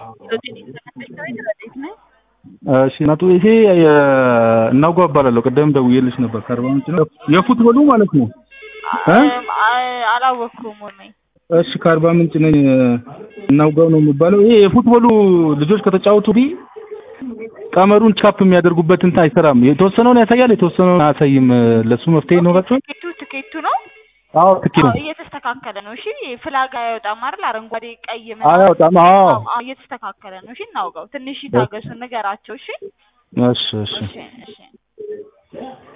እሺ ነጡ ይሄ እናውጋ እባላለሁ። ቅድም ደውዬልሽ ነበር። ከአርባ ምንጭ ነው የፉትቦሉ ማለት ነው እ አላወቅኩም ወኔ እሺ ከአርባ ምንጭ ነኝ። እናውጋው ነው የሚባለው። ይሄ የፉትቦሉ ልጆች ከተጫወቱ ዲ ቀመሩን ቻፕ የሚያደርጉበት እንትን አይሰራም። የተወሰነውን ያሳያል፣ የተወሰነውን አያሳይም። ለሱ መፍትሄ ይኖራቸዋል? ትኬቱ ትኬቱ ነው አዎ ትኬት ነው። አዎ፣ እየተስተካከለ ነው። እሺ ፍላግ አያወጣም አይደል? አረንጓዴ ቀይ አያወጣም። አዎ አዎ፣ እየተስተካከለ ነው። እሺ እናውጋው። ትንሽ ይታገሱ፣ ንገራቸው። እሺ እሺ እሺ እሺ እሺ